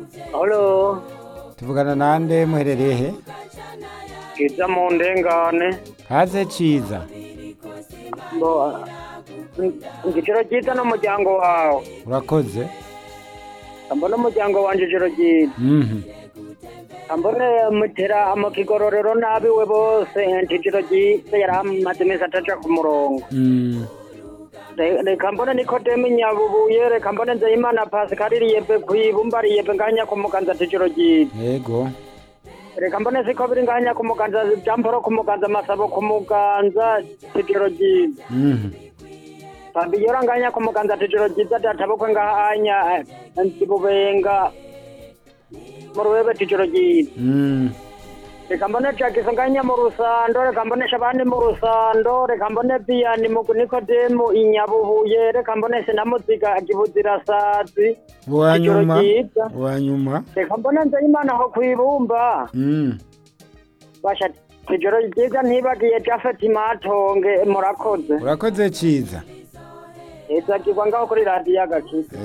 Halo, tuvugana nande muherereye he kiza mu ndengane. kaze ciza Mbo, igiciro cyiza n'umuryango wawe. urakoze Ambona umuryango wanje ijoro ryiza. Mhm. Ambone mutera mu kigororero nabiwe bose ijoro ryiza yari amaze iminsi ataja ku murongo. Mm. Re- Reka mbone Nikodemu Nyabubuye, reka mbone Nzeyimana Pascal Riyebe kwibumba Riyebe nganya ku muganza ijoro ryiza. yego Reka mbone siko biri nganya ku muganza Jamporo ku muganza Masabo ku muganza ijoro ryiza. Mhm. Fabiola nganya ku muganza tijoro ryiza databukwe ngahanya nsibubenga mu ruwebe tijoro ryiza Mm. reka mbone jagiso nganya mu rusando reka mbone shabani mu rusando reka mbone biyani mu nikodemu inyabubuye reka mbone sinamuziga gibuzirasazi uwanyuma ryiza. uwanyuma reka mbone nzeyimana aho kwibumba Mm. basha tijoro ryiza ntibagiye jafeti matonge murakoze urakoze ciza ezagirwa ngaho kuri radiyo agakiza